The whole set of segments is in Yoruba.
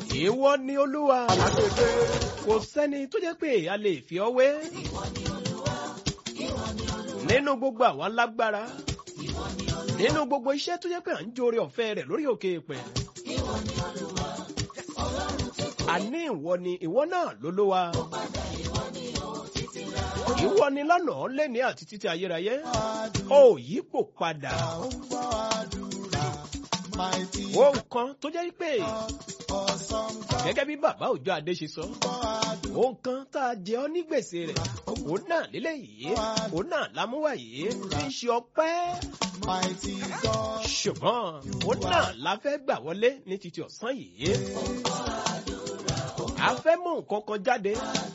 ìwọ ni olúwa kò sẹ́ni tó jẹ́ pé a lè fi ọ́ wé nínú gbogbo àwọn alágbára nínú gbogbo iṣẹ́ tó jẹ́ pé à ń jóore ọ̀fẹ́ rẹ̀ lórí òkè ìpẹ́ àní ìwọ ni ìwọ náà lólúwa ìwọ ni lánàá lẹ́ni àti títí ayérayé ó yípo padà ó nǹkan tó jẹ́ pé gẹ́gẹ́ bí bàbá òjò adé ṣe sọ ó nǹkan tá a jẹ ọ́ ní gbèsè rẹ̀ òun náà lílé yìí òun náà lámúwá yìí fi ṣe ọpẹ́ ṣùgbọ́n òun náà la fẹ́ gbà wọlé ní títí ọ̀sán yìí a fẹ́ mú nǹkan kan jáde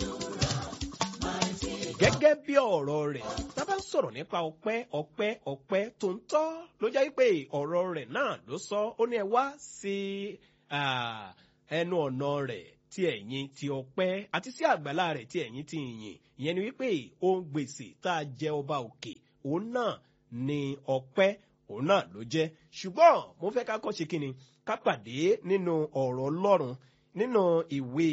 gẹ́gẹ́ bí ọ̀rọ̀ rẹ̀ tá a bá ń sọ̀rọ̀ nípa ọpẹ́ ọpẹ́ ọpẹ́ tó ń tọ́ ló jẹ́ pé ọ̀rọ̀ rẹ̀ náà ló sọ ó ní ẹ wá sí ẹnu ọ̀nà rẹ̀ tí ẹ̀yin ti ọpẹ́ àti sí àgbàlá rẹ̀ tí ẹ̀yin ti yìn ìyẹn ni wípé ohun gbèsè tá a jẹ ọba òkè òun náà ni ọpẹ́ òun náà ló jẹ́ ṣùgbọ́n mo fẹ́ ká kọ́ ṣe kí ni ká pàdé nínú ọ̀rọ̀ ọlọ́run nínú ìwé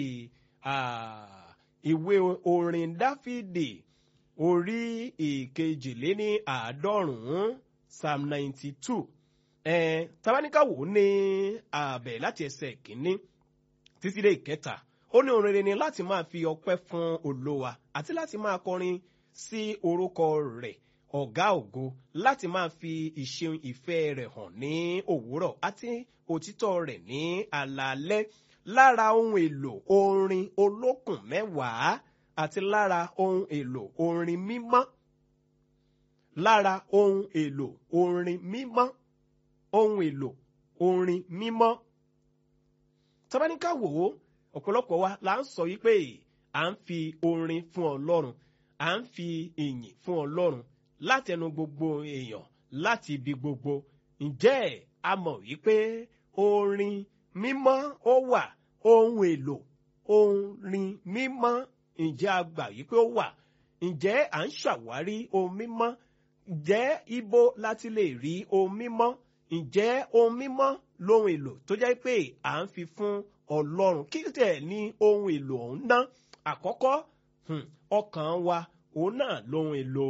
ìwé orin dáfídì orí ìkejìléní àádọ́rùn-ún psalm ninety two ẹ̀ tabaníkàwò ní ààbẹ̀ láti ẹsẹ̀ kínní títí dé ìkẹta ó ní orin rere ni láti máa fi ọpẹ́ fún olówa àti láti máa kọrin sí orúkọ rẹ̀ ọ̀gá ògo láti máa fi ìṣeun ìfẹ́ rẹ̀ hàn ní òwúrọ̀ àti òtítọ́ rẹ̀ ní alaalẹ́ lára ohun èlò orin olókùn mẹ́wàá àti lára ohun èlò orin mímọ́ lára ohun èlò orin mímọ́ ohun èlò orin mímọ́ tabaníkà wò ó ọ̀pọ̀lọpọ̀ wa la ń sọ wípé à ń fi orin fún ọlọ́run à ń fi ìyìn fún ọlọ́run látẹnu gbogbo èèyàn láti ibi gbogbo ǹjẹ́ a mọ̀ wípé orin mímọ́ ó wà ohun èlò orin mímọ́ ǹjẹ́ a gbà wípé ó wà ǹjẹ́ à ń ṣàwárí ohun mímọ́ ǹjẹ́ ibo láti lè rí ohun mímọ́ ǹjẹ́ ohun mímọ́ lóhun èlò tó jẹ́ pé à ń fi fún ọlọ́run kí tẹ̀ ní ohun èlò ọ̀hún ná àkọ́kọ́ ọkàn wa òun náà lóhun èlò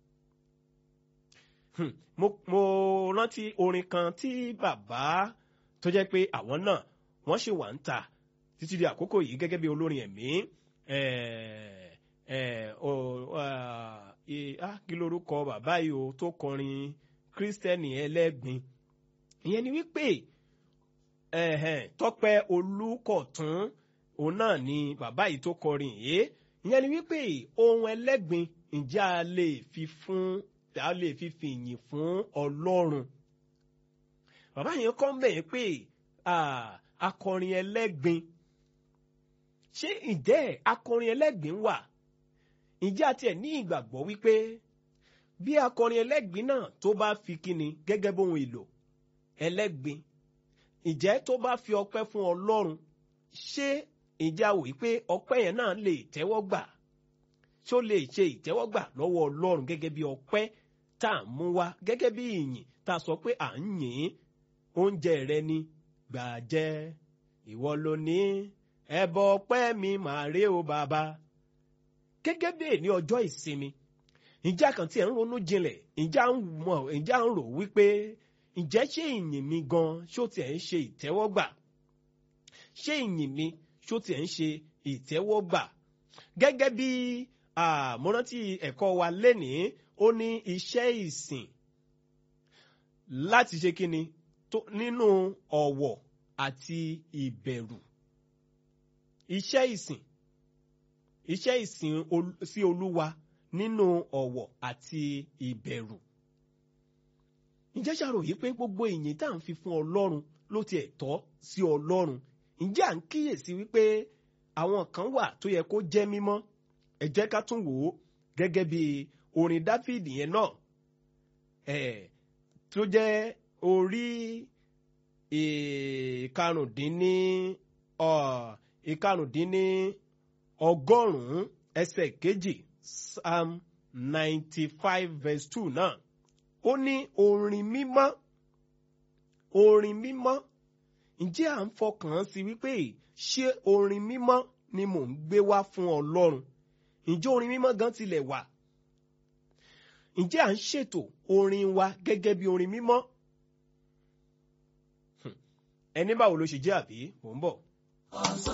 mo mo rántí orin kan tí bàbá tó jẹ́ pé àwọn náà wọ́n ṣì wà ń tà títí di àkókò yìí gẹ́gẹ́ bí olórin ẹ̀mí kí lorúkọ bàbá yìí o tó kọrin kírísítẹ́nì ẹlẹ́gbin ìyẹn ni wípé tọpẹ olùkọ̀tún òun náà ni bàbá yìí tó kọrin yìí ìyẹn ni wípé ohun ẹlẹ́gbin ǹjẹ́ a lè fi fún a lè fi fìyìn fún ọlọ́run bàbá yẹn kọ́ mẹ́ẹ̀ pé akọrin ẹlẹ́gbin ṣé ǹjẹ́ akọrin ẹlẹ́gbin wà ǹjẹ́ àti ẹ̀ ní ìgbàgbọ́ wípé bí akọrin ẹlẹ́gbin náà tó bá fi kíni gẹ́gẹ́ bóhun èlò ẹlẹ́gbin ǹjẹ́ tó bá fi ọpẹ́ fún ọlọ́run ṣé ìjà wò pé ọpẹ́ yẹn náà lè tẹ́wọ́ gbà ṣó lè ṣe ìtẹ́wọ́gbà lọ́wọ́ ọlọ́run gẹ́gẹ́ bí ọpẹ́ tá à ń mú wá gẹ́gẹ́ bí ìyìn tá a sọ pé à ń yìn oúnjẹ rẹ ni gbà jẹ ìwọ ló ní ẹbọ ọpẹ́ mi màá rí o bàbá gẹ́gẹ́ bí èní ọjọ́ ìsinmi ìjà kan tí ẹ̀ ń ronú jinlẹ̀ ìjà ń mọ̀ ìjà ń rò wípé ǹjẹ́ ṣé ìyìn mi gan ṣó tiẹ̀ ń ṣe ìtẹ́wọ́gbà ṣé ìyìn mi ṣó tiẹ̀ ń ṣe ìtẹ́wọ́gbà gẹ́gẹ́ bí àmúrántí ẹ̀kọ́ wa lénìí ó ní iṣẹ́ ìsìn láti ṣe kíni nínú ọ̀wọ̀ àti ìbẹ̀rù iṣẹ́ ìsìn iṣẹ́ ìsìn sí olúwa nínú ọ̀wọ̀ àti ìbẹ̀rù ǹjẹ́ ṣàrò yìí pé gbogbo ìyìn tá à ń fi fún ọlọ́run ló tiẹ̀ tọ́ sí ọlọ́run ǹjẹ́ à ń kíyèsí wípé àwọn kan wà tó yẹ kó jẹ́ mímọ́ ẹ jẹ́ ká tún wò ó gẹ́gẹ́ bí orin dáfídì yẹn náà ẹ̀ tó jẹ́ orí ìkarùndínní ìkarùndínní ọgọ́rùn-ún ẹsẹ̀ kejì psalm ninety five verse two náà ó ní orin mímọ́ orin mímọ́ ǹjẹ́ à ń fọkàn sí wípé ṣé orin mímọ́ ni mò ń gbé wá fún ọlọ́run ǹjẹ́ orin mímọ́ gan tilẹ̀ wà ǹjẹ́ à ń ṣètò orin wa gẹ́gẹ́ bí orin mímọ́ ẹni báwo ló ṣe jẹ́ àbí mò ń bọ̀.